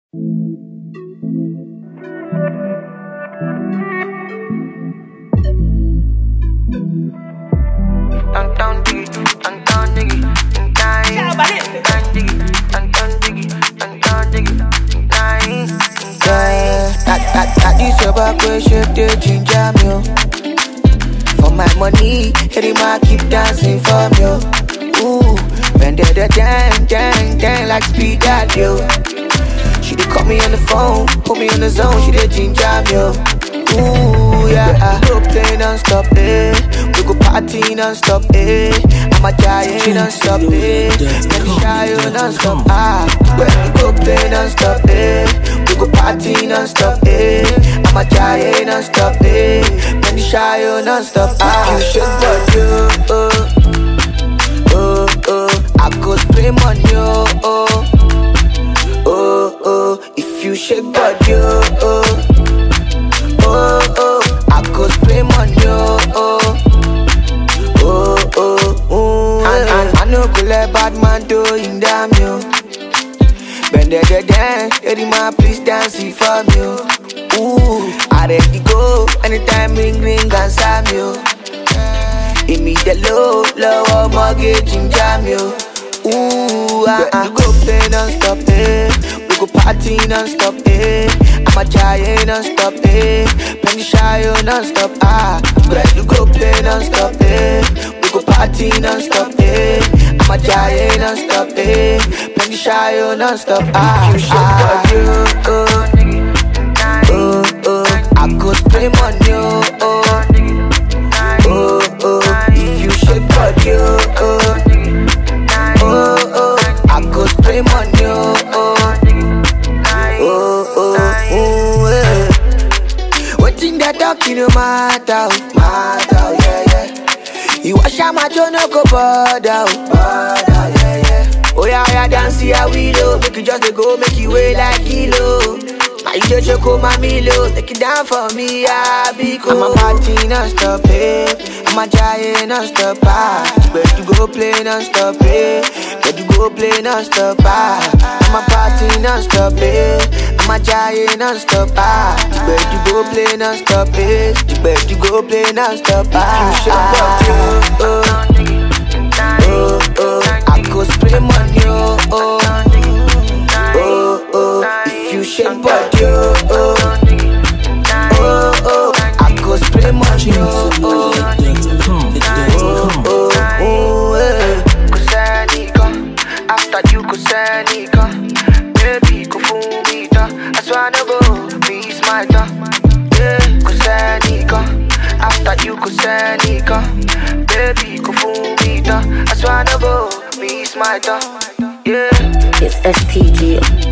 Down, down, diggy, down, down, diggy, down, down, diggy, down, down, diggy, down, down, diggy, down, Yeah, that, that, that is your back way shape the ginger me oh. For my money, Eddie Ma keep dancing for me oh. Ooh, bend it, the dang, dang, dang like speed that yo. She did call me on the phone, put me in the zone, she did ginger me oh. Ooh, yeah, we go play non-stop, eh We go party non-stop, eh I'm a giant non-stop, eh Let me shy you non-stop, ah When we go play non-stop, eh We go party non-stop, eh I'm a giant non-stop, eh Let me shy you non-stop, ah You should but you, oh Oh, oh I go spray money, oh, oh Oh, oh If you shake body, oh, oh oh oh, I could spray money, oh oh, oh oh, ooh, and, and I know go let bad man do in damn you. Bend the the dance, lady man please dance it for me, oh. ooh, I ready go anytime ring ring and slam you. Give me the low, low mortgage in jam you. Ooh, ah, ah. We go play non-stop, eh. We go party non-stop, eh. I'm a giant non-stop, eh. Penny shy, oh, non-stop, ah. We go play non-stop, eh. We go party non-stop, eh. I'm a giant non-stop, eh. Penny shy, oh, non-stop, ah. You ah. oh, oh, oh. I go spray money, oh, oh. Oh, oh, if you shake body, oh, oh, oh, oh, I go spray money, oh, oh, oh, oh, oh, eh. Wetin they talking no matter, oh, matter, oh, yeah, yeah. You wash out my jaw, no go bother, oh, bother, yeah, yeah. Oh yeah, yeah, dance here we low, make you just dey go, make you weigh like kilo. Now you just choke my milo, take it down for me, I be cool. I'm a party non-stop, eh. I'm a giant non-stop, ah. But you go play non-stop, eh. But you go play non-stop, ah. I'm a party non-stop, eh. I'm a giant non-stop, ah. But you go play non-stop, eh. But you go play non-stop, ah. You should oh, oh, oh, oh. I go spray money, oh, oh. Oh, oh, if you shake body, oh, oh, oh, oh, I go spray money, oh, oh, oh, oh, oh, eh. Kusanika, after you kusanika, baby kufumita, I swear to go, be smarter. Yeah, kusanika, after you kusanika, baby kufumita, I swear to go, be smarter. Yeah. It's STG.